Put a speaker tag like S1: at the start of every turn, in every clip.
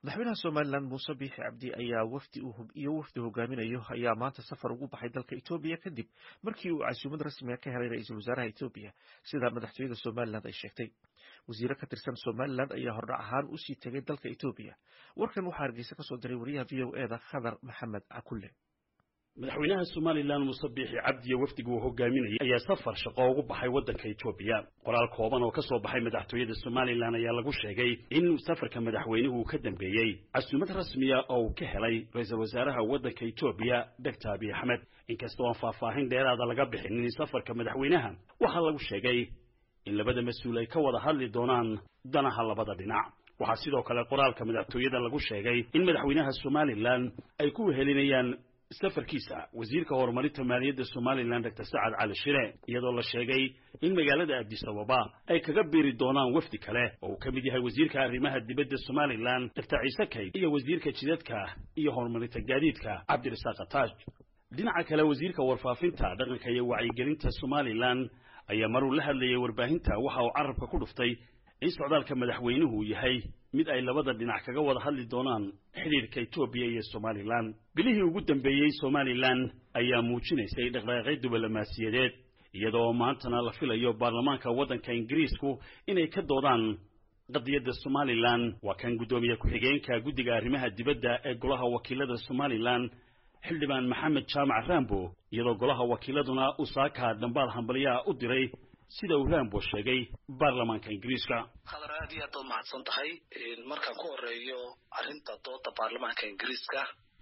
S1: madaxweynaha somalilan muuse biixi cabdi ayaa wafdi iyo wafdi hogaaminayo ayaa maanta safar ugu baxay dalka etoobiya kadib markii uu casuumad rasmiga ka helay ra-iisul wasaaraha etoobiya sida madaxtooyada somalilan ay sheegtay wasiire ka tirsan somalilan ayaa hordhac ahaan usii tegay dalka etoobiya warkan waxaa hargeysa kasoo diray wariyaha v o eda khadar maxamed cakulle
S2: madaxweynaha somalilan muuse biixi cabdi iyo wafdiga uu hogaaminayay ayaa safar shaqo ugu baxay waddanka etoobiya qoraal kooban oo ka soo baxay madaxtooyada somalilan ayaa lagu sheegay in safarka madaxweynuhu uu ka dambeeyey casuumad rasmiya oo uu ka helay ra-iisul wasaaraha waddanka etoobiya doctor abiy axmed inkastoo aan faahfaahin dheeraada laga bixinin safarka madaxweynaha waxaa lagu sheegay in labada mas-uul ay ka wada hadli doonaan danaha labada dhinac waxaa sidoo kale qoraalka madaxtooyada lagu sheegay in madaxweynaha somalilan ay ku wehelinayaan safarkiisa wasiirka horumarinta maaliyadda somalilan doctor sacad cali shire iyadoo la sheegay in magaalada addis ababa ay kaga biiri doonaan wafdi kale oo uu ka mid yahay wasiirka arrimaha dibadda somalilan doctor ciise kayd iyo wasiirka jidadka iyo horumarinta gaadiidka cabdirasaaq ataaj dhinaca kale wasiirka warfaafinta dhaqanka iyo wacyigelinta somalilan ayaa maruu la hadlayay warbaahinta waxa uu carabka ku dhuftay in socdaalka madaxweynuhu yahay mid ay labada dhinac kaga wada hadli doonaan xidhiirka etoobiya iyo somalilan bilihii ugu dambeeyey somalilan ayaa muujinaysay dhaqdhaqaaqyo diblomaasiyadeed iyadoo maantana la filayo baarlamaanka waddanka ingiriisku inay ka doodaan qadiyadda somalilan waa kan guddoomiye ku-xigeenka guddiga arrimaha dibadda ee golaha wakiilada somalilan xildhibaan maxamed jaamac rambo iyadoo golaha wakiiladuna usaaka dhambaal hambalyaha u diray sida uu rambo sheegay baarlamaanka ingiriiska
S3: khadar aad iyo aad baad mahadsan tahay markaan ku horeeyo arrinta dooda baarlamaanka ingiriiska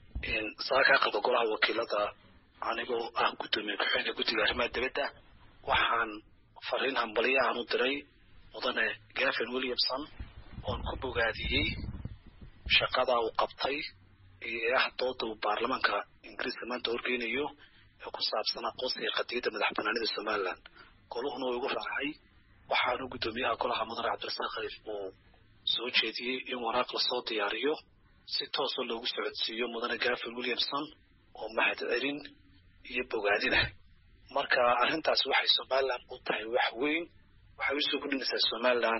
S3: saaka aqalka golaha wakiilada anigoo ah guddoomiye ku-xigeenka guddiga arrimaha dibadda waxaan fariin hambalyahan u diray mudane gavin williamson oon ku bogaadiyey shaqada uu qabtay ee ah dooda uu baarlamaanka ingiriiska maanta horgeynayo ee ku saabsan aqoonsiga qadiyadda madax banaanida somalilan goluhuna uu igu raacay waxaanu guddoomiyaha golaha mudane cabdirasaaq khaliif uu soo jeediyey in waraaq lasoo diyaariyo si toosoo loogu socodsiiyo mudane gavin williamson oo mahad celin iyo bogaadina marka arrintaas waxay somalilan u tahay wax weyn waxay usoo gudhinaysaa somalilan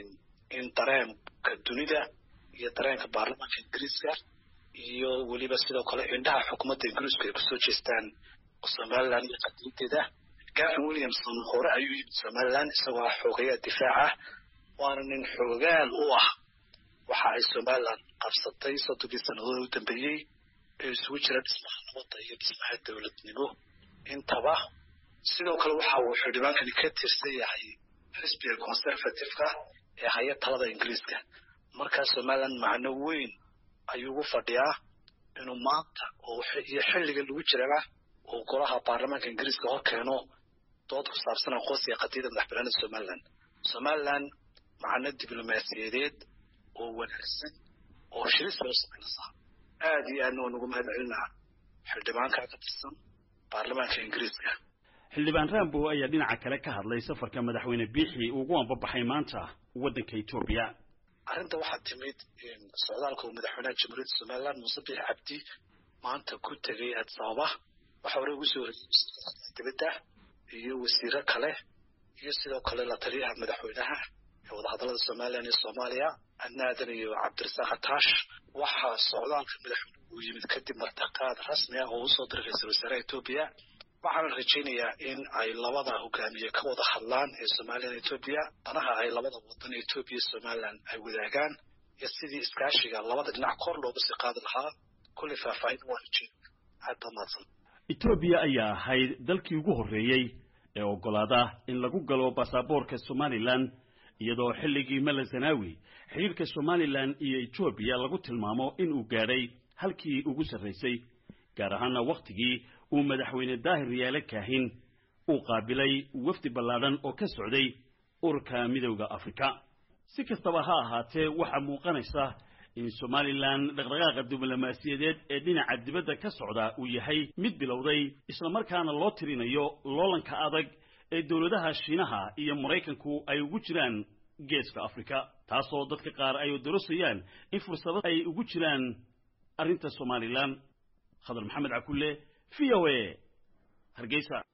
S3: in dareenka dunida iyo dareenka baarlamaanka ingiriiska iyo weliba sidoo kale indhaha xukuumadda ingiriisku ay kusoo jeestaan somalilan iyo qadiyadeeda gavin williamson hore ayuu yimid somalilan isagoo ah xoogayaa difaaca waana nin xoogaal u ah waxa ay somalilan qabsatay soddonkii sannadood u dambeeyey ee isugu jira dhismaha nabadda iyo dhismaha dowladnimo intaba sidoo kale waxa uu xildhibaankani ka tirsan yahay xisbiga conservative-ka ee haya talada ingiriiska markaa somalilan macno weyn ayuu ugu fadhiyaa inuu maanta iyo xilliga lagu jiraba uu golaha baarlamaanka ingiriiska hor keeno dood ku saabsan aqoonsiga qadiyadda madax banaanida somalilan somalilan macno diblomaasiyadeed oo wanaagsan oo shiris loo samaynaysaa aad iyo aadna waan ugu mahad celinaa xildhibaanka ka tirsan baarlamaanka ingiriiska
S2: xildhibaan rambo ayaa dhinaca kale ka hadlay safarka madaxweyne biixi ugu ambabaxay maanta waddanka etoobiya
S3: arrinta waxaa timid socdaalka uu madaxweynaha jamhuuriyadda somalilan muuse biixi cabdi maanta ku tegay addis ababa waxaa hore ugu soo horeyey dibadda iyo wasiiro kale iyo sidoo kale la taliyaha madaxweynaha ee wadahadallada somalilan iyo soomaaliya adnaadan iyo cabdirasaaq ataash waxaa socdaalka madaxweynuhu uu yimid kadib martaqaad rasmi ah oo usoo diray ra-iisul wasaaraha etoobiya waxaana rajaynayaa in ay labada hogaamiye ka wada hadlaan ee somalilan etoobiya danaha ay labada wadan etoobiya iyo somalilan ay wadaagaan iyo sidii iskaashiga labada dhinac kor looga sii qaadi lahaa kullay faahfaahin waa rajeyn aad baa mahadsan
S2: etoobiya ayaa ahayd dalkii ugu horreeyey ee oggolaada in lagu galo baasaboorka somalilan iyadoo xilligii mala zanaawi xidhiirka somalilan iyo etoobiya lagu tilmaamo in uu gaadhay halkii ugu sarraysay gaar ahaana wakhtigii uu madaxweyne daahir yaale kaahin uu qaabilay wafdi ballaadhan oo ka socday ururka midowda afrika si kastaba ha ahaatee waxaa muuqanaysa in somalilan dhaqdhaqaaqa diblomaasiyadeed ee dhinaca dibadda ka socda uu yahay mid bilowday islamarkaana loo tirinayo loolanka adag ee dowladaha shiinaha iyo maraykanku ay ugu jiraan geeska afrika taasoo dadka qaar ay dorosayaan in fursado ay ugu jiraan arrinta somalilan khadar maxamed cakulle v o a hargeysa